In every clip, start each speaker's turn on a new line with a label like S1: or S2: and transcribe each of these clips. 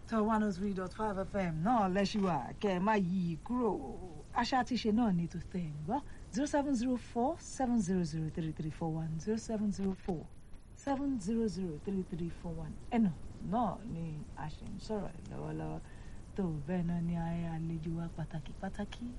S1: tó one oh three dot five fm náà lẹ́ṣùwà kẹ́ ẹ má yí i kúrò àṣà àti ìṣe náà ní tó tẹ̀ ń gbọ́ zero seven zero four seven zero zero three three four one zero seven zero four seven zero zero three three four one ẹnu náà ni a ṣe ń sọ̀rọ̀ ẹ̀ lọ́wọ́lọ́wọ́ tó bẹ́ẹ̀ náà ni àlejò wa pàtàkì pàtàkì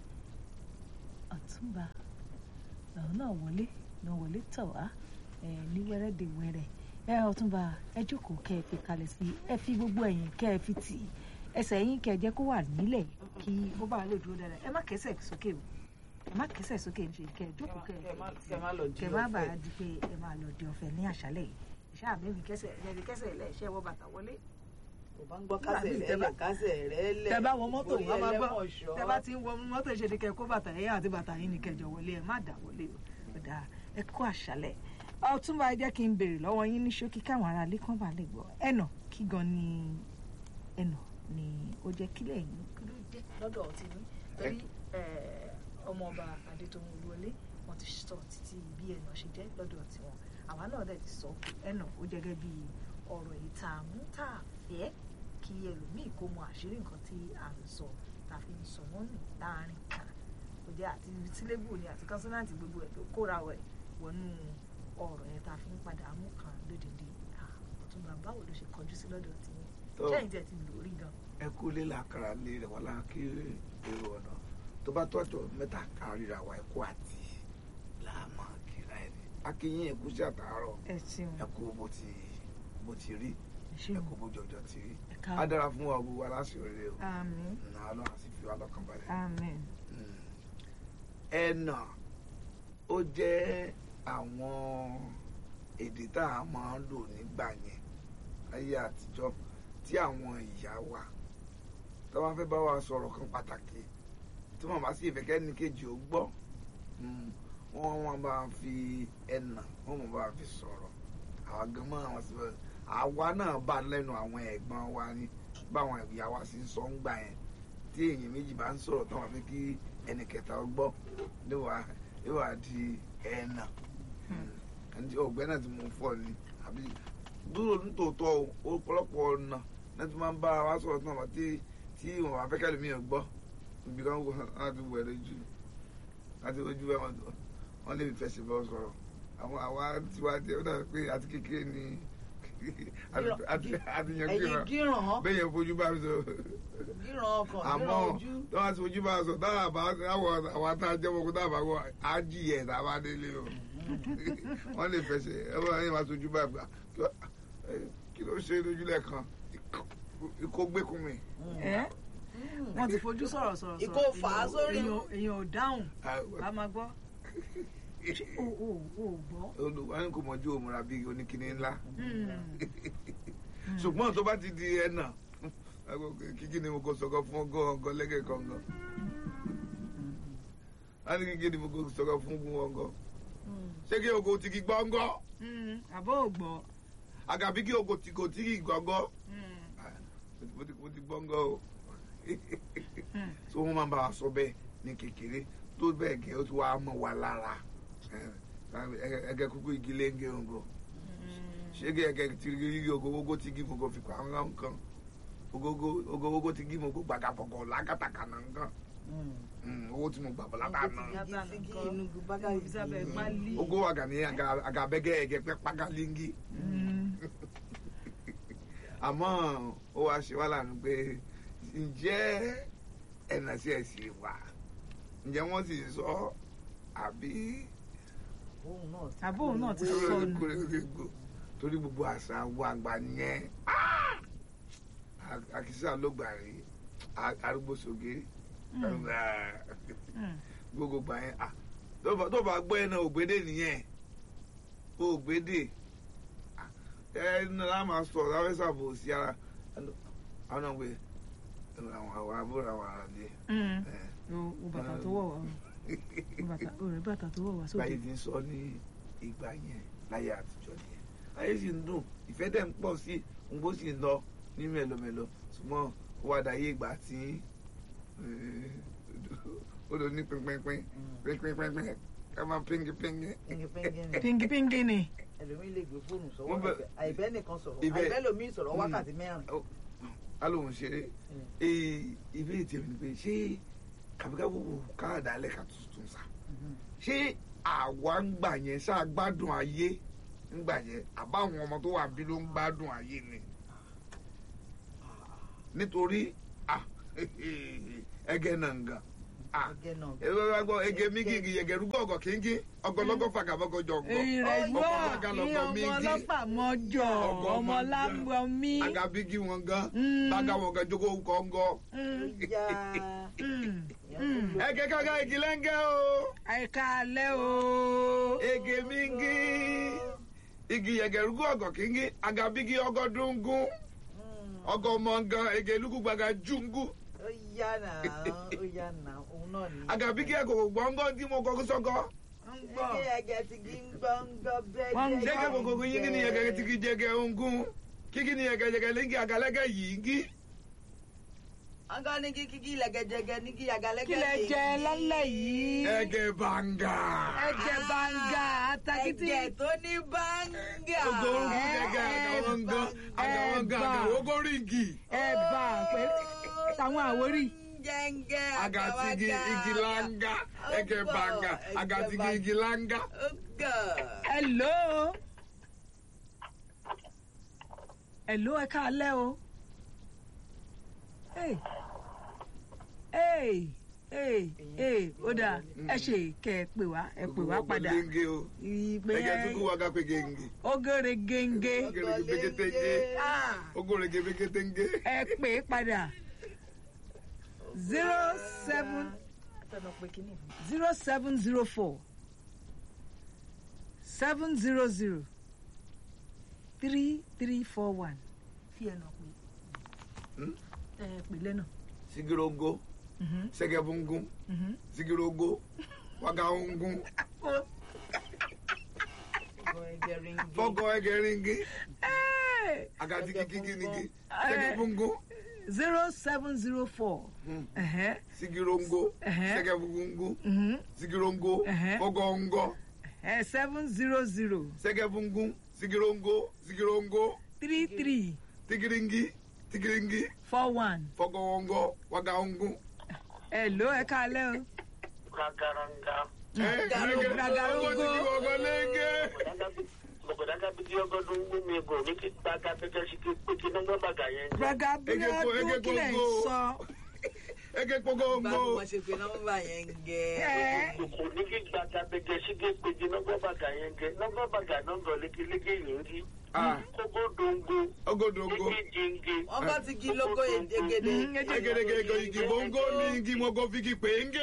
S1: ọ̀túnba làwọn náà wọlé náà wọlé tọ̀ wá ẹ̀ ní wẹ́rẹ́dẹ̀wẹ́rẹ́ ẹ ọ̀túnba ẹ jókòó kẹ́ ẹ fi kalẹ̀ sí ẹ fi gbogbo ẹ̀yìn kẹ́ ẹ fi tì í ẹsẹ̀ yín kẹ́ ẹ jẹ́ kó wà nílẹ̀ kí ó bá lè dúró dáadáa ẹ má kẹsẹ̀ sókè o ẹ má kẹsẹ̀ sókè ń ṣe kẹ́ ẹ jókòó kẹ́ ẹ
S2: Kẹ́ má- kẹ́ má lọ di
S1: kẹ́ má
S2: ọ̀fẹ́.
S1: bàa di pé ẹ máa lọ di ọ̀fẹ́ ní àṣálẹ̀ yìí ìṣáà mẹ́rin kẹsẹ̀ ẹ̀rẹ́rì kẹsẹ̀ ilẹ̀ iṣẹ́ wọ bàtà wọlé
S2: kò bá ń gbọ́ kásẹ̀
S1: Nígbà tí
S2: rẹ̀
S1: tẹ bá-
S2: lẹ̀ kásẹ̀ rẹ̀ lẹ̀
S1: tẹ bá wọ mọ́tò
S2: orí
S1: wọn máa gbọ́
S2: ẹlẹ́mọ̀ṣọ́.
S1: tẹ bá ti ń wọ mọ́tò ṣe ni kẹ́ ẹ kó bàtà yẹn àti bàtà yín ni kẹjọ wọlé ẹ má dà wọlé o ọ̀dà ẹ kó àṣálẹ̀ ọ̀túnba ẹ jẹ́ kí n béèrè lọ́wọ́ yín ní ṣókí káwọn ará ilé kan bá lè gbọ́ ẹnà kí gan ni ẹnà ni ó jẹ́ kílẹ̀ yín kí ló jẹ́ lọ́dọ̀ ọtí ní torí ọmọọba adétòun olúwọlé wọn ti sọ títí bí ẹnà ṣe jẹ́ lọ́dọ̀ ọtí wọn àwa náà dẹ̀ ti sọ pé ẹnà ó jẹ́ gẹ́gẹ́ bí ọ̀rọ̀ ìtààmú tá a fẹ́ kí ẹlòmíì kó mọ àṣírí nǹkan tí à ń sọ tá a fi ń sọ wọ́n nù láàrin kan kò jẹ́ àti sílébù ni àti kọ́nsọ́nàtì gbogbo ẹ̀ tó kóra wẹ̀ wọnú ọ̀rọ̀ yẹn tá a fi ń padà mú kan lódìdí ọ̀túnba báwo ló ṣe kọjú sí lọ́dọ̀ tí yín
S3: Tó.
S1: ṣẹ́yìn tẹ̀ ti lórí gan.
S3: ẹ kú lé làkàrà lé rẹ wọn láǹkì èrò ọ̀nà tó bá tọ́jọ́ mẹ́ta káríra wa ẹ̀kú àti làámà kíra ẹ̀ ní akínyìn ẹ̀kú sí àtàárọ̀
S1: ẹ ṣeun
S3: ẹ̀kú bó ti bó ti rí
S1: ẹ ṣeun
S3: ẹ̀kú bó jọjọ ti rí
S1: ẹ
S3: á
S1: káàbọ̀
S3: dára fún wa gbogbo aláṣẹ rere o
S1: àmín
S3: nà á lọ àti fi wa lọ́kàn balẹ̀.
S1: àmín
S3: Mm. ẹnà ó jẹ́ àwọn èdè tá a máa ń lò nígbà yẹn ayé àtijọ́ tí àwọn ìyá wa tó bá fẹ́ bá wa sọ̀rọ̀ kan pàtàkì tí wọ́n bá sì fẹ́ kẹ́ni kejì ó gbọ́ mm, wọ́n wọ́n bá fi ẹnà wọ́n mọ̀ bá fi sọ̀rọ̀ àwa gan mọ́ àwọn sí àwa náà bá lẹ́nu àwọn ẹ̀gbọ́n wa ní báwọn ìyá wa sì ń sọ ń gbà yẹn tí èèyàn méjì bá ń sọ̀rọ̀ tán wọ́n fi kí ẹnì kẹta ó gbọ́ níwà níwà di ẹ̀nà ẹni ọ̀gbẹ́ náà ti mú fọ́ ni àbí dúró nítòótọ́ o ọ̀pọ̀lọpọ̀ ọ̀nà náà ti máa ń bá wa sọ̀rọ̀ tán wọ́n tí tí wọ́n bá fẹ́ kẹ́lẹ́ mi ò gbọ́ ibi kan wọ́n á ti wẹ̀ lójú láti ojú ẹ̀ wọ́n wọ́n lè fẹsẹ̀ bọ́ sọ̀rọ̀ àwọn àwa tiwa tí ó dàbí pé àti kékeré ni àti àti àti yẹn
S2: ẹ̀yin
S3: kíran
S2: gíràn
S3: bẹ́ẹ̀ yẹn fojú bá mi sọ
S2: gíràn ọkàn
S3: àmọ́
S2: gíràn ojú
S3: tó wá sí ojú bá sọ táwọn àbá àwọn àwọn tá a jẹ́ ọmọkùnrin tá a bá wọ á jìyẹ tá a bá délé o wọ́n lè fẹsẹ̀ ẹ bá yẹn máa sojú bá gbà kí wá- ẹ, kí ló ṣe lójúlẹ̀ kan ikó gbẹ́kùn mi.
S1: ẹ wọ́n ti fojú sọ̀rọ̀ sọ̀rọ̀
S2: Ìkó fà á sórí.
S1: èèyàn èèyàn ò dáhùn a máa gbọ́ Ṣé o ò ò gbọ́.
S3: olùwà kò mọ̀jú òmùra bíi oníkíní ńlá
S1: Mm.
S3: ṣùgbọ́n tó bá ti di ẹ̀nà kíkí ni mo kò sọ̀kọ̀ fún ọgọ́ ọgọ́ lẹ́gẹ̀ẹ́ kọ̀ọ̀kan láti kíkí ni mo kò sọ̀kọ̀ fún gun ọgọ́ ṣé kí ogo ti kí gbọ́ngọ́
S1: Mm. àbọ̀ ò gbọ́.
S3: àgàbí kí ogo ti kò tí kì í gbọ́ngọ́
S1: Mm.
S3: mo ti mo ti gbọ́ngọ́ o
S1: Mm.
S3: so wọ́n máa ń bá wa sọ bẹ́ẹ̀ ní kékeré tó bẹ́ẹ̀ gẹ́ ó ti wá mọ́ wa lára ẹgẹ kúkú igi léńgé ògo ṣé kí ẹgẹ ti rí ogo ogo ti gí mo kò fi kọ́ àwọn nǹkan ogogo ogogo ti gí mo kò gbàgà fọkọ̀ lágàtàkà náà nǹkan Mm, owó tí mo gbà bọ̀ látà náà
S1: Yàtà
S2: Igi
S1: nǹkan.
S2: inú bágà
S1: Ibi sábẹ́
S2: yìí.
S1: pálí.
S3: ogo àgàní àgàbẹ́gẹ́ ẹ̀gẹ́ pẹ́ pàgàlíngì
S1: Mm.
S3: àmọ́ ó wá ṣe wá lànà pé ǹjẹ́ ẹ̀nà sí ẹ̀sìn wà ǹjẹ́ wọ́n sì sọ àbí
S2: Òun náà ti
S1: Àbó òun náà ti
S2: kú
S1: sọ
S2: ewé.
S1: nù.
S3: kúrẹ́gbẹ́gbò torí gbogbo àṣà wo àgbà yẹn àkísà ló gbà rí arúgbó sóge
S1: Mm.
S3: gbogbo gbà yẹn ah, tó bá- tó bá gbọ́ ẹ̀ náà ògbédè nìyẹn ògbédè ẹ ní la máa sọ láwọn sábò sí ara àwọn náà wẹ àwọn àwọn àbúrò àwọn àràlẹ
S1: Mm. o o bàtà tó wọ̀ wá o O bàtà o rẹ̀ bàtà tó wọ̀ wá
S3: báyìí
S1: sókè.
S3: ti ń sọ ní ìgbà yẹn láyé àtijọ́ nìyẹn ayé sì ń dùn ìfẹ́ dẹ̀ ń pọ̀ sí ngbó sì ń lọ ní mẹ́lọmẹ́lọ ṣùgbọ́n ó wá dàyé ìgbà tí eh, ó lọ ní pínpínpín pínpínpín ká máa píngi píngi.
S2: Pẹ́ngipẹ́ngí ni.
S1: pingi pingi ni.
S2: ẹlòmíì lè gbé fóònù
S3: Wọ́n
S2: sọ́wọ́
S3: bẹ-
S2: àìbẹ́ nìkan sọ̀rọ̀
S3: ibẹ̀-
S2: àìbẹ́ lòmíì sọ̀rọ̀
S3: Mm.
S2: wákàtí mẹ́rin.
S3: alóhùn ṣeré ibi ètò ìrìn pé ṣé kàbíkàbù káàdà alẹ́ ká tuntun sá ṣé àwa ń gbà yẹn ṣáà gbádùn ayé ń gbà yẹn àbáwọn ọmọ tó wà bí ló ń gbádùn ayé ni nítorí ah, ẹgẹ nàngàn ah,
S2: Ẹgẹ náà.
S3: ẹ bá gbọ́ ege mígìgì yẹgẹrú gọ̀ọ̀gọ̀ kíngí ọgọlọ́gọ̀ fàgàbọ́gọ̀ jọ̀gọ̀
S1: ìrẹ̀gbọ́
S3: ọgọlọ́gọ̀
S1: ní
S3: lọ́gọ̀
S1: ọmọ
S3: mígì
S1: ọlọ́pàá mọ́jọ
S3: Ọgọ
S1: ọmọ
S3: mọ́jọ.
S1: lámbọmí.
S3: agabigi wọn gan
S1: Mm.
S3: bàgà wọn gan jogo kọ̀ǹgọ̀
S2: Ìyá
S3: ẹgẹ kága igi lẹ́ngẹ́ o
S1: àìka alẹ́ o.
S3: ege mígì igi yẹgẹrú gọ̀ọ̀gọ̀ kíngí agabigi ọgọdúngún ọgọ mọ̀ngàn ege lukugbaga jungu
S2: ó yá náà ó yá náà òun náà ni.
S3: agabigi ẹ̀kọ́ gbọ̀ngàn tí mo kọ́ sọ́kọ́
S1: ń gbọ́.
S2: Ẹgẹ ẹgẹ ti gi ń gbọ́ ń gbọ́ bẹ́ẹ̀
S1: Wọ́n ń
S3: jẹ́gẹ́ gbogbo yín kí ni yẹgẹ ti kí jẹgẹ ongun kíkí ni yẹgẹ jẹgẹ lẹ́ngì agalẹ́gẹ yìí gí
S2: Ọgọ́ ní kí kíkí lẹ́gẹ̀jẹgẹ ní kí àgàlẹ́gẹ̀
S1: kí lẹ jẹ lálẹ́ yìí.
S3: ẹgẹ bàǹgà
S1: ẹjẹ banga atakiti.
S2: Ẹgẹ tó ní báńgà.
S3: ogo orúkú gẹ́gẹ́ àgàwọ̀ngàn àgàwọ̀ngàn àgàwọ̀gọ́rìngì
S1: ẹ̀bà pé táwọn àwórì.
S2: Jẹ́ngẹ́
S3: agatigi igi langa ẹgẹ bàǹgà agatigi igi langa.
S2: Ọgọ́.
S1: hello. hello ẹ káalẹ́ o. Hey. Hey. Hey. Hey. ó dáa ẹ ṣe kẹ ẹ pè wá ẹ pè wá padà.
S3: Genge o
S1: ìpè
S3: ẹgẹ tukú wa ká pé genge
S1: ogere genge.
S3: ogorege beketenge
S1: Ah.
S3: ogorege beketenge.
S1: ẹ pè é padà zero seven
S2: Tọ́nà pé kíní.
S1: zero seven zero four seven zero zero three three four one fi ẹ̀ nà pé
S3: Hmm?
S1: ẹ pè lẹ́nà.
S3: sigirogo
S1: Mhm,
S3: sẹgẹbungun
S1: mhm.
S3: sigirogo wagahungun
S2: Ọgọ́ ẹgẹ ringi.
S3: fọgọ ẹgẹringi
S1: Hey!
S3: agatigi kiginigi
S1: Eh.
S3: sẹgẹbungun
S1: zero seven zero four
S3: Hmm.
S1: ẹ̀hẹ́,
S3: sigirongo
S1: Ẹhẹ́.
S3: sẹgẹbungun
S1: mhm,
S3: sigirongo
S1: Ẹhẹ́.
S3: fọgọngọ
S1: ẹ̀ seven zero zero
S3: sẹgẹbungun sigirongo sigirongo
S1: three three
S3: tigiringi tigiringi
S1: four one
S3: fọgọngọ wagahungun.
S1: ẹ̀ ló ẹ̀ káalẹ́ o.
S4: Kakaranga.
S1: Garo- Garagogo.
S4: Mọ̀gbọ̀dáká bí ọgọ́ ló ń gbé mi gò ní kí gbàgà pẹ́kẹ́ sí kí pé kí nọ́gbọ́n bàgà yẹn.
S1: Braga
S3: Ege po- ege
S1: Bíọ́dún kílẹ̀ ń
S3: gbogbo.
S1: sọ.
S3: ege
S2: Báwo
S3: kpogongo
S2: wọ́n ṣe pé nọ́mbà yẹn ń gẹ.
S1: Ẹ.
S4: Kò ní kí gbàgà pẹ́kẹ́ sí kí pé kí nọ́gbọ́n bàgà yẹn gẹ. Nọ́gbọ́n bàgà nọ́gbọ̀n lékeléke yìí ń rí.
S3: Ah.
S4: Kókó dongo.
S3: ogodongo
S4: Igi jinge.
S2: Wọ́n bá ti gi lógo egede.
S1: Mm, ege-
S3: egedege igi bongo ni igi mogo figi penge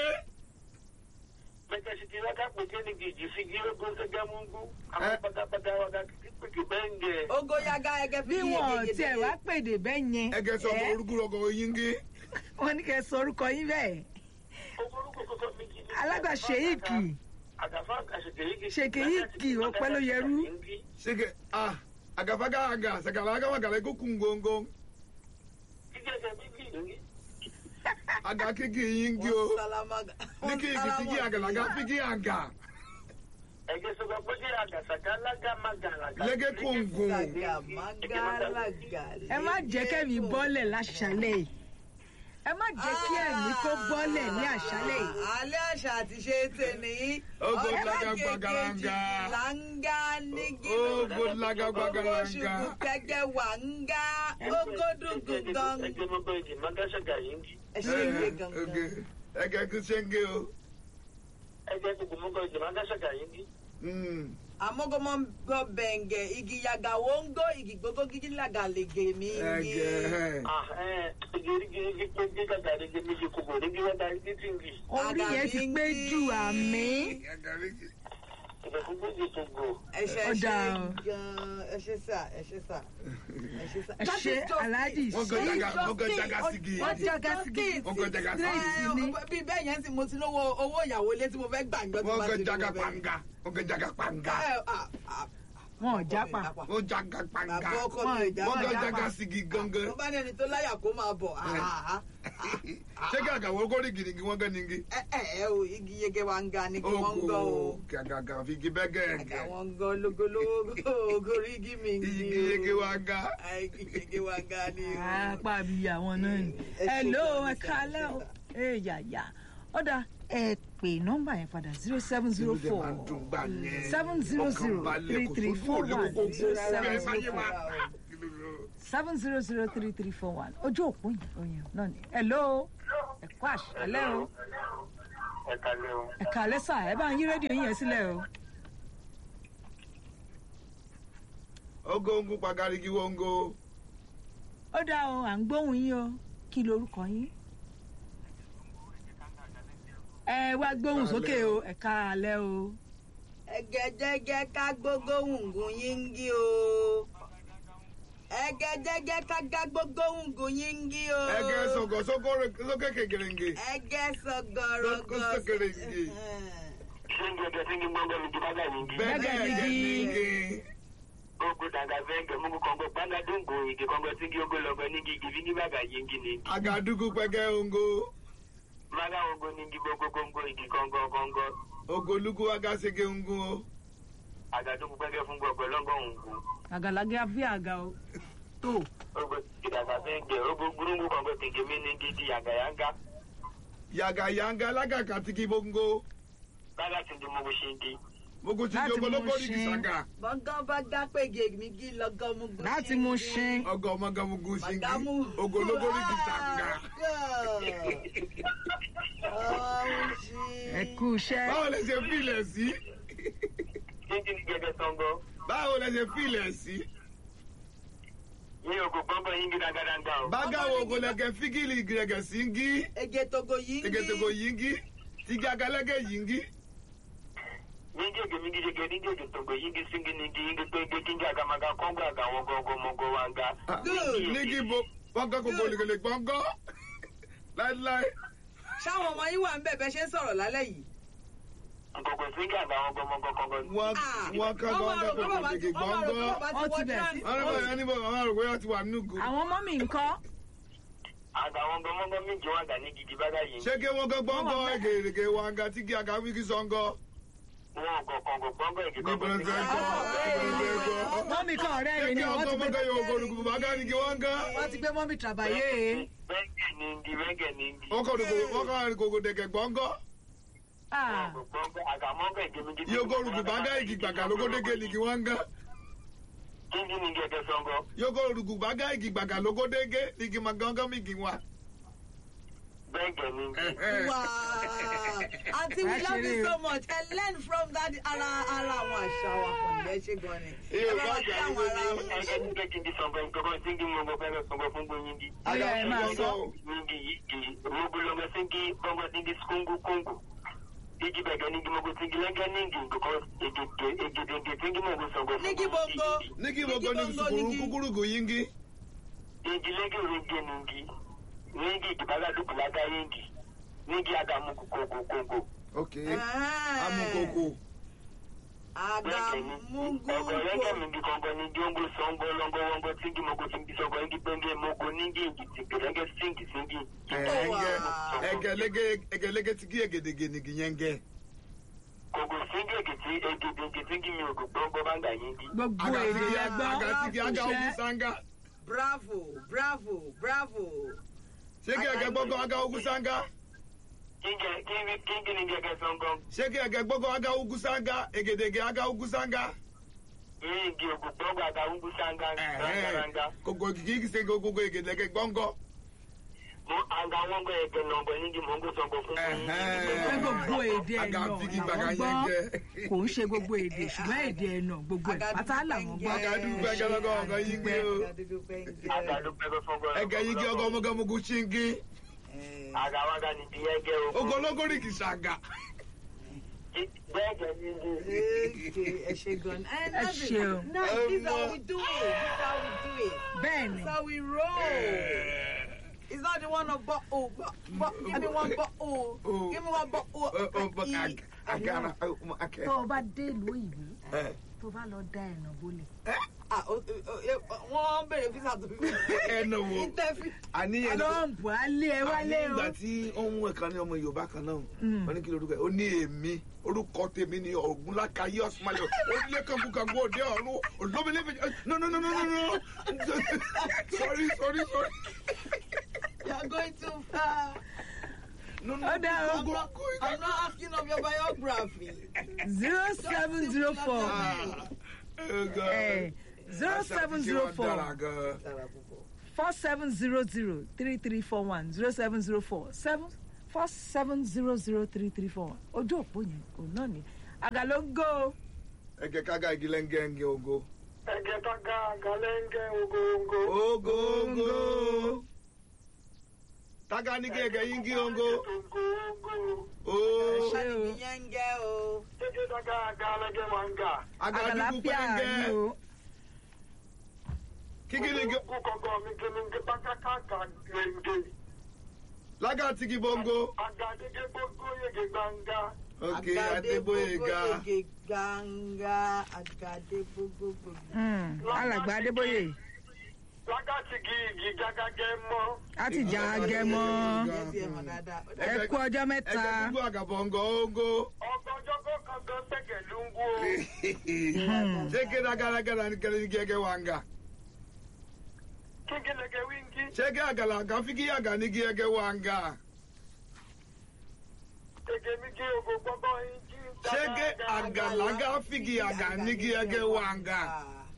S4: Pẹ́kẹ́ sí kí wákà pé kí ni gìjì sí kí ogun gẹ́gẹ́ mú gbú. Àwọn pátápátá wákà kí pé kí bẹ́ẹ̀ ń gẹ.
S2: Ogo yaga ẹgẹ fi
S1: bí
S2: yí
S1: wọn
S2: egede.
S1: tiẹ̀ wá pèdè bẹ́ẹ̀ yẹn
S3: ege sọgbọ
S1: ẹ́,
S3: orúkúrọgọ yingi
S1: wọ́n ní kẹ́ ẹ sọ orúkọ yín bẹ́ẹ̀
S4: Ogorúkọ kọ́kọ́ mi kí ni.
S1: alága ṣèyíkì
S4: Àgàfà àṣekèyíkì.
S1: Ṣèkèyíkì, ọpẹ́ ló yẹrú.
S3: sege ah agafaga aga sagalaga wagala ego kungongo
S4: Jíjẹ́ bí kì í rí.
S3: aga kiki yingi o
S2: Salamaga.
S3: niki igi figi agalaga figi aga
S4: Ẹ̀gẹ́ sọ̀rọ̀ pé kí àgàsàgà lágàmàgàlàgà.
S3: lege kungun
S2: Sagamagalaga.
S1: ẹ má jẹ́ kẹ́mi bọ́lẹ̀ láṣálẹ̀ yìí ẹ má jẹ́ kí ẹ̀mí kó bọ́lẹ̀ ní àṣálẹ̀ yìí
S2: Alẹ́ àṣà àti ṣe é tè ní.
S3: Ogo
S2: Ọjọ́
S3: laga
S2: kejì
S3: gbagaranga.
S2: Langa nígi.
S3: Ogo laga gbagaranga.
S2: Ogo ṣùkú kẹ̀kẹ́ wà ń ga. Ogo dùnkù gan.
S4: Ẹgbẹ́ mọ́gbọ́ ìdì mágàṣàgà yìí ń kí.
S2: Ẹ ṣe ìwé gangan.
S3: ege kusenge o
S4: Ẹgbẹ́ gbogbo mọ́gbọ́ ìdì mágàṣàgà yìí ń kí.
S3: Mm.
S2: Amogomo gbọ́ bẹ̀ǹgẹ̀ igi yaga wongo igi gbogbo gidi laga lege mi.
S3: ege
S4: Ah ẹ gírígírí pé gí gàgà rẹ̀ gé méjì kò bò ní kí wọ́n darí títí ń kí.
S1: orí yẹn ti pé jù àmì
S4: Ìbẹ̀ fún méjì tó gbò.
S2: Ẹ ṣe
S1: Ó
S2: ṣe
S1: dáa o.
S2: gan. Ẹ ṣe sà. Ẹ ṣe sà. Ẹ ṣe sà.
S1: ẹ ṣe aláàjì
S3: Wọ́n gan jaga wọ́n gan jaga sigi
S1: wọ́n jaga sigi
S3: wọ́n gan jaga
S1: Straight
S3: sigi
S1: ni.
S2: bí bẹ́ẹ̀ yẹn sì mo ti lówó owó ìyàwó ilé tí mo fẹ́ gbà ńjọ́ tí
S3: wọ́n
S2: bá
S3: gan
S2: ti
S3: jaga
S2: lówó bẹ́ẹ̀.
S3: panga wọ́n gan jaga panga
S2: Ẹ, à, à,
S1: wọn ò jápa
S3: ó jaga panga
S2: bàbá ọkọ mi ò
S3: wọ́n
S2: jápa
S3: gan
S1: jápa.
S3: jaga sigi gangan
S2: tó bá ní ẹni tó láyà kó máa bọ̀ àhàhà.
S3: ṣé kí àgàwọ̀ ogórí gìrìgì wọ́n gan ningi
S2: ẹ ẹ ẹ o igi yege wa ń ga ni kí wọ́n ń gọ́ o.
S3: gàgàgà fi igi bẹ́gẹ̀
S2: àga
S3: gẹ̀
S2: wọn ń gọ́ lógólógó ogórí igi mi ń
S3: igi
S2: gi o.
S3: yege wa ga
S2: Ah, igi yege wa ń ga ni o.
S1: apá bí àwọn náà ni
S2: Ẹ ṣe
S1: hello
S2: gan-an,
S1: ẹ kálẹ́ o ẹ yàyà ó dáa ẹ pè nọ́mbà yẹn padà zero seven zero
S3: Inú dẹ̀
S1: four
S3: máa ń dùn gbà yẹn.
S1: seven zero zero
S3: Ọkàn balẹ̀,
S1: three
S3: kò
S1: three
S3: sójú
S1: four
S3: òde
S1: one
S3: kókó
S1: zero
S3: kó
S1: seven
S3: bẹ́ẹ̀
S1: zero
S3: sáyé
S1: four
S3: wa.
S1: seven zero zero three three four one ojú òpó yẹn oyin náà ni hello ẹ kú àṣálẹ́ o
S4: ẹ kalẹ́ o.
S1: ẹ kálẹ́ sà ẹ bá ń yí rédíò yín yẹn sílẹ̀ o
S3: ogongu pagarigi wongo
S1: ó dáa o à ń gbóhùn yín o kí lorúkọ yín ẹ wá gbóhùn sókè o ẹ kálẹ́ o
S2: ẹgẹjẹgẹ ká gbogbo hùngùn yín ń gí o. ẹgẹjẹgẹ ká gá gbogbo hùngùn yín ń gí o.
S3: ẹgẹ sọgọ sókè kékerenge
S2: ẹgẹ sọgọrọgọ.
S3: Sókè-sókè-renge.
S4: ṣé ń gẹ́gẹ́ sí ní gbọ́ngàn ní jìbágà yìí ń gi.
S3: bẹ́ẹ̀
S1: Bẹ́gẹ̀
S3: ẹgẹ
S1: nigi.
S3: nigi
S4: ogo daga venge mungu kongo panga dungo igi kongo singi ogo logo ningi igi vingi baga yingi ni.
S3: agadugu pẹgẹ ongo
S4: maga ogo ningi gogo kongo igi kongo kongo.
S3: ogolugu agasege ongo o.
S4: agadugu pege fungo ogo longo ungu.
S1: àgàlagà bí àga o tó
S4: ogo daga venge ogo gurungu kongo tigi mi ningi di yaga yanga.
S3: yaga yanga lagaka tigi bongo
S4: baga singi mungu shingi.
S3: mogu tigi
S1: Láti
S3: ogologo
S1: mú
S3: rigi
S1: ṣin.
S3: saga
S2: bọ́ngàn bá gá pége mi gí lọ́gán mú gún.
S1: láti mú ṣin
S3: ọgọ ọmọga mugu singi
S2: Magamu.
S3: ogologo rigi saga
S1: ẹ kú iṣẹ́
S3: báwo lẹ ṣe fílẹ̀ sí
S4: Singi ni gẹ́gẹ́ sango.
S3: báwo lẹ ṣe fílẹ̀ sí
S4: Ní ogo kongo yingi daga danga o.
S3: bágàwọ ogolẹgẹ fígìlì gẹgẹ singi
S2: ege togo yìí ń gí.
S3: tegetego yingi tigi agalẹgẹ yingi
S4: Ningi oge mingi jege ningi oge tongo yingi singi ningi yingi pege kingi aga maga kongo aga wogo ogo mogo wanga.
S2: Good.
S3: nígi bo wọgọ gbogbo olùkèlè gbọngọ láíláí
S2: ṣáwọn ọmọ yín wà ń bẹ̀ bẹ́ ṣe ń sọ̀rọ̀ lálẹ́ yìí.
S4: Nkoko singi aga wogo mogo kongo.
S3: wọn
S2: Ah,
S3: wọn kọ
S2: ọmọ
S3: gbọngọ
S2: àròkọ
S3: gbogbo
S2: bàbá ti-
S3: gègé
S2: ọmọ àròkọ
S3: gbọngọ
S2: bàbá ti
S1: Wọ́n ti
S2: wọ
S1: bẹ̀ sí-
S2: trans-
S3: wọn ní bọ yẹn ní bọ àwọn àròkọ yẹn ti wà nùgù
S1: àwọn ọmọ mi ńkọ́
S4: Aga wogo mogo mingi wanga ningi jibaga yingi.
S3: ṣé kí wọn kọ gbọngọ
S1: Wọ́n wà bẹ́ẹ̀.
S3: egèrègè wanga tigi aga wíkí sọngọ
S4: Wọ́n kọ kongo kongo igi
S3: níbo
S4: kongo
S3: ní fẹ́ kọ níbo ní fẹ́ kọ
S1: mọ́mí kan ọ̀rẹ́ rẹ̀
S3: kí
S1: ni wọ́n
S3: ọkọ
S1: ti
S3: mọgọ
S1: gbé
S3: yóò gbọdùkú bàgá nìkí wanga
S1: wọ́n ti gbé mọ́mí tàbáyé
S4: Wenge ningi wenge ningi.
S3: wọn kọ wọn kọ àrìkòkò dẹgẹ gbọngọ
S1: Ah,
S4: Kongo kongo aga mongo igi mingi.
S3: yóò gbọdùkú bàgá igi gbàgà lógódégé nìkí wanga
S4: Kingi ningi ege songo.
S3: yóò gbọdùkú bàgá igi gbàgà lógódégé nìkí magangán mi kì wá.
S4: Wenge ningi.
S2: Wow. Aunty, we
S1: Ẹ
S2: love
S1: ṣeré
S2: you
S1: o.
S2: so much. Ẹ learn from that ara ara àwọn àṣà wa kan ní ẹ ṣe gan ni.
S3: Iye
S2: Ẹ bá wa
S3: bá
S2: kí
S3: jà
S2: àwọn
S3: ní
S2: ará
S3: gbogbo
S2: wa.
S4: Ege ningi kingi songo. Nkoko singi mongo pege songo fungo yingi.
S1: Ó yá, ẹ máa sọ.
S4: Ningi yigi. Mogo longo singi kongo singi skungu kungu. Igi bege ningi mogo singi lenge ningi. Nkoko igi igi igi singi mogo songo fungo
S2: Nigi bongo.
S3: níkí gbogbo ní
S2: bongo,
S3: sùkúrú
S2: nigi.
S3: kúkúrúkú yingi
S4: Ningi lenge rege ningi. Ningi igibaga dukulaga yingi. Ningi aga muku kongo kongo.
S3: ok
S2: Ah.
S3: amukoko
S2: Agamungu.
S4: Ọgọrẹgẹ mingi kongo ningi ongo songo longo wongo singi mogo singi songo ingi penge mogo ningi ingi tigirenge singi singi.
S3: ẹgẹ ẹgẹlẹgẹ ẹgẹlẹgẹ tigi egedege nìkí yẹngẹ
S4: Kogo singi egiti egiti egiti singi mi ogo gbogbo banga yingi.
S1: gbogbo
S3: aga
S1: èdè
S3: tigi
S1: ẹgbọ́n
S3: aga tigi aga ogun sanga
S2: Bravo, bravo, bravo.
S3: ṣé kí ẹgẹ gbọgọ aga ogun sanga
S4: Kingi kingi kingi ningi ege songo.
S3: ṣé kí ẹgẹ gbọgọ aga ogun sanga egedege aga ogun sanga
S4: Ingi ogo gbogbo aga ungu sanga
S3: ẹhẹ
S4: sanga.
S3: kòkò kìkì ṣe gbogbo egedege gbọngọ
S4: Mo anga wongo ege nongo ningi mongo songo fungo
S1: pé
S3: ẹhẹ
S1: gbogbo èdè
S3: aga
S1: ẹ̀nà
S3: tigi gbàgà
S1: làwọn gbọ́
S3: yẹngẹ
S1: kò ń ṣe gbogbo èdè ṣùgbọ́n èdè ẹ̀nà gbogbo ẹ̀ pátá làwọn gbọ́
S3: aga dúpẹ́ gẹlẹgọ ọgọ yingi o
S2: Agadugu penge.
S4: Aga do pego fungo.
S3: ẹgẹ yingi ọgọ ọmọgọmọgù ṣingi
S2: Eh,
S4: Aga waga ningi ege ogo.
S3: ogologori kì sanga
S4: Bẹ́ẹ̀gẹ̀ ningi.
S2: Okay, ẹ ṣe gan. Eh,
S1: Ẹ
S2: that's it.
S1: ṣeun.
S2: Now, this is how we do it. This is how we do it.
S1: bẹ́ẹ̀ ni
S2: That's how we roll. It's not the one of but oh, but, but give me one but oh, give me one but oh.
S3: agara
S1: tó o bá dé ìlú òyìnbó tó tó bá lọ da ẹ̀nà bolẹ̀.
S2: Ah, o- o- o- wọ́n béèrè físà tó fi
S3: ẹnu wo
S2: Interview.
S3: àníyàn
S1: trump alẹ́ ẹ wálé
S3: àní
S1: o.
S3: ìgbà tí ohun ẹ̀kan ní ọmọ yorùbá kan náà
S1: Mm.
S3: wọ́n ní kí lorúkọ ẹ̀ ó ní èmi orúkọ tèmi ní ògúnlákayé ọ̀sùnmáyọ̀ onílé kankunkanku òde ọ̀run olómìnira no no no no no no sorry sorry sorry
S2: You are going too far.
S3: no no
S1: Ó dá o.
S2: I'm not, I'm not asking of your biography.
S1: zero seven zero four
S3: Ah, oh God.
S1: zero seven zero four
S3: Dára gan.
S2: Dára púpọ̀.
S1: four seven zero zero three three four one zero seven zero four seven four seven zero zero three three four one ojú òpó yẹn òun náà ni àgàló ń gò ó.
S3: ẹgẹ kága igi lẹ́ngẹ́ngẹ́ ogo.
S4: ẹ̀gẹ́ tó ga galẹ́ńgẹ́ ogoongo.
S3: ogo ogo. taga ní kí ẹgẹ yín kí ongo.
S4: ogoongo.
S3: ooo.
S1: ṣé o
S2: Ìyẹn ń gẹ́ o.
S4: ẹ̀gẹ́ tó ga galẹ́ńgẹ́ máa ń ga.
S3: agadugu
S1: àgàláfíà ni
S3: pẹ́ngẹ́.
S1: o
S3: kíkí ni kí.
S4: kú kọ̀kọ́ mi kí ni kí pátákà gẹ̀ǹgẹ̀.
S3: lága tigi bongo.
S4: àgàdégé gbogbo yege gbangba.
S3: ok adébóyèga.
S2: Ege ganga. Àgàdé gbogbogbò.
S1: Mm, alàgbà adébóyè
S4: lágàtìgì igi gágágẹ́ mọ́.
S1: á ti jà agẹmọ
S2: Ẹ ti ẹ̀ mọ̀ dáadáa. Ó dà-
S1: ẹ kú ọjọ́
S3: ẹgẹ
S1: mẹ́ta
S3: gbogbo àgàbọ̀ngọ̀ ogo.
S4: ọgọjọ́ kó kankan sẹ́kẹ̀ ló ń wó.
S3: ṣé kéde agaraga ní kẹlẹ́ ní kí ẹgẹ wà ń ga.
S4: kíkí lẹ́gẹ̀ wíńgí.
S3: ṣé kí àgàlà àgà fi kí àgà ní kí ẹgẹ wà ń ga.
S4: Ege mi gé ogo gbọ́gbọ́ yín jí.
S3: ṣé kí àgàlàgà fi kí àgà ní kí ẹgẹ wà ń ga.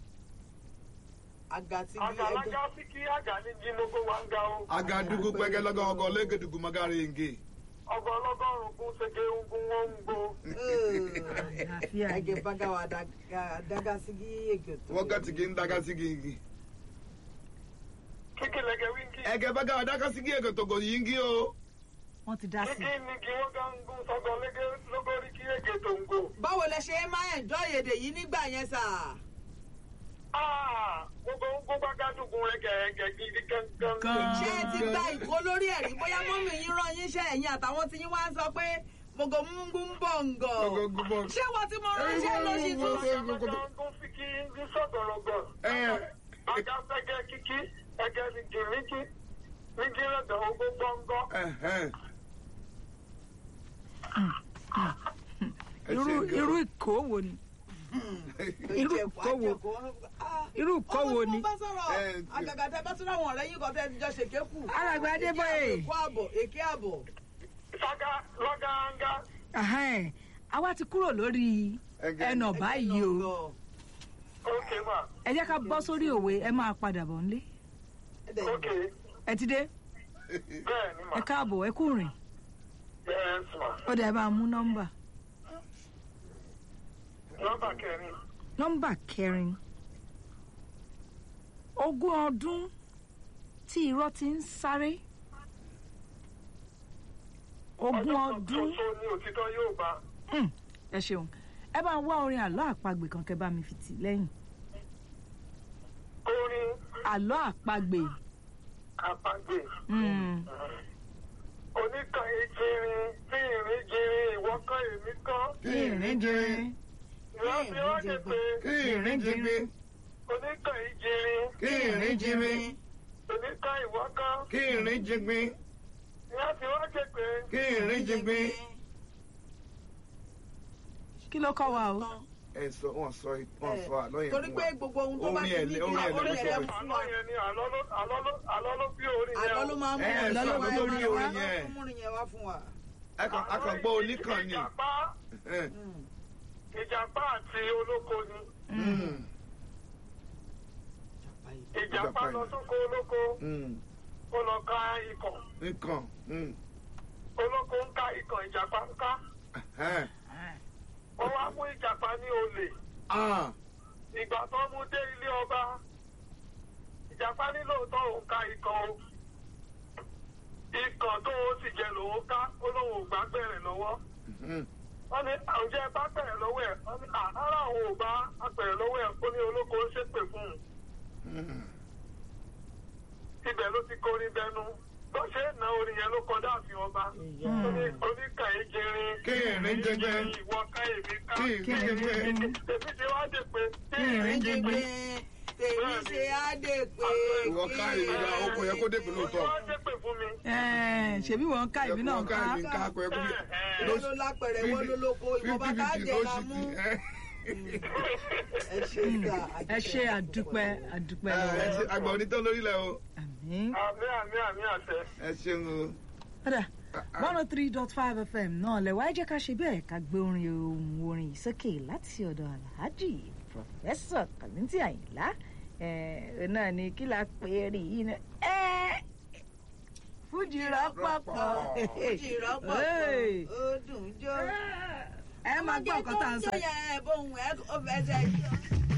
S2: Àgà tí
S4: àgàlágá sí kí àgà ní jí lógo wa ń ga o.
S3: agadugu pẹ́gẹ́ lọ́gọ́ ọgọ́ lẹ́gẹ̀dùgù magari nge.
S4: ọgọ ọlọ́gọ́rùn-ún kún ṣege ogun wọn ń gbó.
S1: àlàáfíà ni.
S2: Ege baga wa daga sigi ege tó.
S3: wọ́n tigi ń daga sí gígì.
S4: kíkí lẹ́gẹ̀ wíńgí.
S3: ẹgẹ bẹ́gà ọ̀dàkà sí gígì tògò yìí ń gí o.
S1: wọ́n ti dá sí
S4: kíkí ni kí wọ́n gá ń gún sọ́gọ́ lẹ́gẹ̀ lógórí kí ègè tó ń gbó.
S2: Báwo lẹ ṣe máa enjoy èdè yìí nígbà yẹn sà?
S4: Ah, gbogbo ń gbó gbágádùgún rẹ̀ gẹ̀ẹ́gẹ̀ gidi gangan.
S1: Gan.
S2: Ṣé ẹ ti gba ìkó lórí ẹ̀rí? Bóyá mọ́mì yín rán yín iṣẹ́ ẹ̀yìn àtàwọn tí yín wá ń sọ pé Mogo mungu ń bọ̀ ǹgọ̀.
S3: Mogo ń bọ̀.
S2: Ṣé wọ́n ti mọ ránṣẹ́ lóṣì tó
S3: Mogo ń bọ̀.
S4: Gbogbo sí kí ní sọ̀gọ̀rọ̀gọ̀.
S3: Ẹ.
S4: Agáfẹ́gẹ́ kíkí, ẹgẹ́ ni gìrìkì, ní gírẹ̀dọ̀ ogún gbọ́ngọ́.
S3: Ẹ̀hẹ́n. Ẹ
S1: irú
S3: ṣe gan.
S1: irú ìkó wo ni irú ìkó wo irú ìkó wo ni.
S2: Àwọn tí wọ́n bá sọ̀rọ̀
S3: Ẹ,
S2: àgàgà tẹ bá tún láwọn ọ̀rẹ́ yín kan tẹ́ ti jọ ṣèké kù.
S1: alàgbà adébóyè
S2: Èké àbọ̀, èké àbọ̀.
S4: Sága lọ́gàáńgá.
S1: Ahẹ́n, àwa ti kúrò lórí
S3: Ẹgẹ.
S1: ẹnà báyìí o
S4: Ókè mà,
S1: ẹ jẹ́ ká bọ́ sórí òwe ẹ máa padà bọ̀ nílé
S4: ókè,
S1: ẹ ti dé
S4: bẹ́ẹ̀ ni mà.
S1: ẹ káàbọ̀ ẹ kú rìn
S4: Yes mà.
S1: ó dẹ̀ bá a mú nọ́mbà
S4: Nọ́mbà kẹrin.
S1: nọ́mbà kẹrin ogún ọdún tí irọ́ ti ń sáré ogún
S4: Ọjọ́ kan
S1: ọdún
S4: ṣoṣo ni òtítọ́ yóò bá.
S1: Hmm, ẹ ṣeun ẹ bá ń wá orin àlọ́ àpagbè kan kẹ́ bá mi fi tì lẹ́yìn
S4: Orin
S1: àlọ́ àpagbè
S4: àpagbè.
S1: hmm,
S4: Oníkan ìjìnrìn tí ìrìn jìnrìn ìwọ́kọ̀ èmi kọ́.
S3: Kí ìrìn jẹ.
S4: Ìrántí ó ṣe pé
S3: Kí ìrìn jí gbé.
S4: oníkan ìjìnrìn
S3: Kí ìrìn jí gbé.
S4: oníkan ìwọ́kọ̀.
S3: Kí ìrìn jí gbé.
S4: Ìrántí ó ṣe pé
S3: Kí ìrìn jí gbé.
S1: kí ló kọ́ wa o
S3: Ẹ sọ wọn sọ wọn sọ àlọ́ yẹn
S2: Torí
S3: fún
S2: pé
S3: wa.
S2: gbogbo ohun tó bá
S3: Orin
S2: ti ní
S3: ẹ̀lẹ́-
S2: kí
S3: orin ẹ̀lẹ́
S2: orin
S3: ló
S2: ẹ̀lẹ́
S3: sọ
S2: fún
S4: àlọ́
S2: wa.
S4: yẹn ni àlọ́ ló àlọ́ ló àlọ́ ló bí orin yẹn.
S2: Àlọ́ ló máa ń mú
S3: Ẹ, ẹ
S2: àlọ́
S3: sọ
S2: ló
S3: àlọ́
S2: máa ń
S3: lórí
S2: mú
S3: orin yẹn.
S2: mú orin yẹn wá fún wa.
S3: Akàn akàn gbọ́ oníkan ni.
S4: Ìjàpá
S3: Ẹ,
S2: Mm.
S4: ìjàpá àti olóko ni.
S3: mm,
S4: Ìjàpá lọ sóko olóko
S3: mm,
S4: ó lọ ká ikọ̀.
S3: Nǹkan. mm,
S4: Olóko ń ká ikọ̀ ìjàpá ń ká.
S3: ẹ̀hẹ́n.
S4: Ó wá mú ìjàpá ní olè.
S3: Ah,
S4: Ìgbà tó mú dé ilé ọba. Ìjàpá ní lóòótọ́ òun ká ikọ̀ o. Ikọ̀ tó o sì jẹ lòun ká ó lóun ò gbá bẹ̀rẹ̀ lọ́wọ́.
S3: mhm,
S4: wọ́n ní àwùjọ bá bẹ̀rẹ̀ lọ́wọ́ ẹ̀ wọ́n ní àárọ̀ àwọn ò bá bẹ̀rẹ̀ lọ́wọ́ ẹ̀ ó ní olóko ń ṣépè fún un
S3: mhm.
S4: ibẹ̀ ló ti kórí bẹnu
S5: tó ṣe é na orin yẹn ló kọjá àfi ọba oníkàyé jẹrin
S3: Kéèrín jẹgbẹ́.
S5: ìwọ ká èmi ká
S3: Kéèrín jẹgbẹ́.
S5: èmi ṣe wá dé pé
S1: Kéèrín jẹgbẹ́.
S2: tèmi ṣe á dé pé
S3: ìwọ ká èmi ká ọkọ yẹ kó dépè lóòótọ́
S5: wọ́n dé pé fún mi.
S1: Ẹ̀, ṣebí wọn ká ìbí náà
S3: Ẹ̀kọ́ ká èmi ká akọ ẹkú bí
S2: wọ́n ló lápẹ̀rẹ̀ wọ́n ló lóko ìwọ̀nba ká jẹ́ la mú ẹ ṣe ìgbà
S1: ẹ ṣe àdúpẹ́ àdúpẹ́
S3: ẹ ṣe
S1: lọ́wọ́
S3: àgbà onítọ́ lórílẹ̀ o
S1: àmín.
S5: àmì àmì àmì àṣẹ.
S3: ẹ ṣeun o.
S1: Padà one oh three dot five FM náà lẹ̀ wáá jẹ́ ká ṣe bẹ́ẹ̀ ká gbé orin ohun orin yìí sókè láti ọ̀dọ̀ Alhaji Professor Kàlíntì Àyìnlá ẹ̀ náà ni kí la pè é rí yìí náà ẹ̀ Fújì rọ́pọ̀pọ̀
S2: fújì rọ́pọ̀
S1: Hey.
S2: ó dùn jó.
S1: ẹ máa gbọ́ ọ̀kan tá à ń sọ
S2: ọmọdé tó ń jó yẹn bóun ẹ ó fẹsẹ̀ yọ.